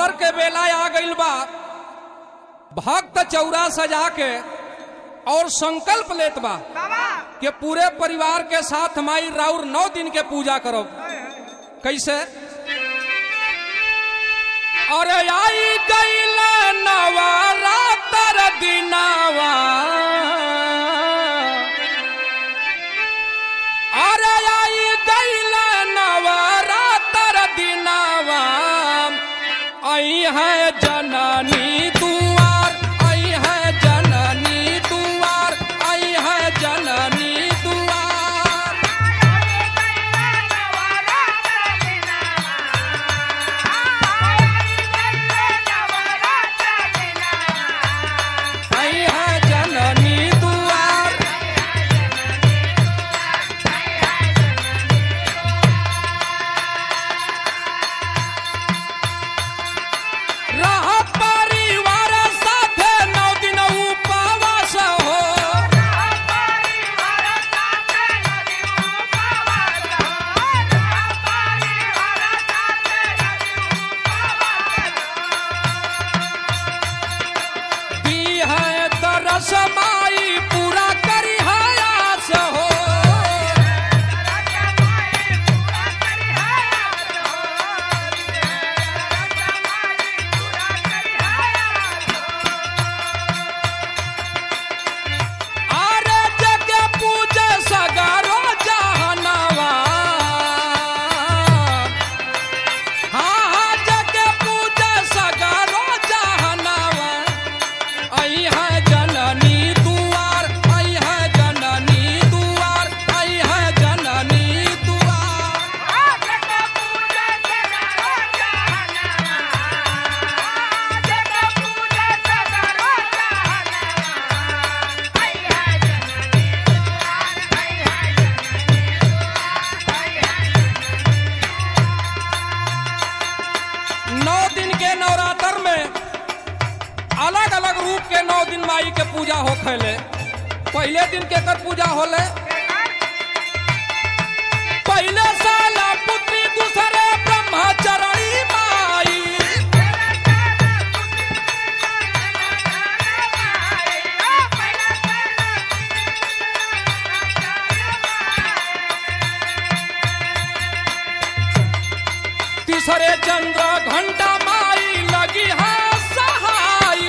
नवरात्र के बेला आ गइल बा भक्त चौरा सजा के और संकल्प लेत बा कि पूरे परिवार के साथ माई राउर नौ दिन के पूजा करब कैसे अरे आई गइल नवरात्र दिनावा अरे आई गइल नवरात्र दिनावा आई है जननी दुआर आई है जननी दुआर आई है जननी दुआर आई है जननी दुआर रह परिवार साथे नौ दिन उपवास हो दी है तरस माई पूरा करी है आस हो आरे जगे पूजे सगरो जहनवा हाँ हाँ जगे पूजे सगरो जहनवा आई है जननी दुआर आई है जननी दुआर आई है जननी दुआर नौ दिन के नवरात्र में अलग अलग रूप के नौ दिन माई के पूजा हो खेले पहले दिन के कर पूजा होले पहले साला पुत्री दूसरे ब्रह्मचरणी माई तीसरे चंद्र घंटा माई लगी है सहाई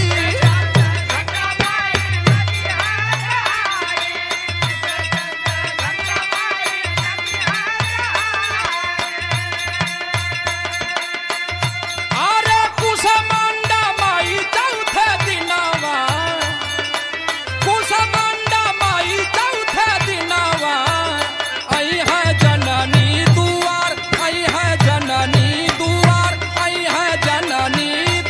अरे कुसमंडा माई चौथे दिनावा कुसमंडा माई चौथे दिनावा आई है जननी दुआर आई है जननी दुआर आई है जननी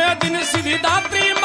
नवे दिन सिद्धिदात्री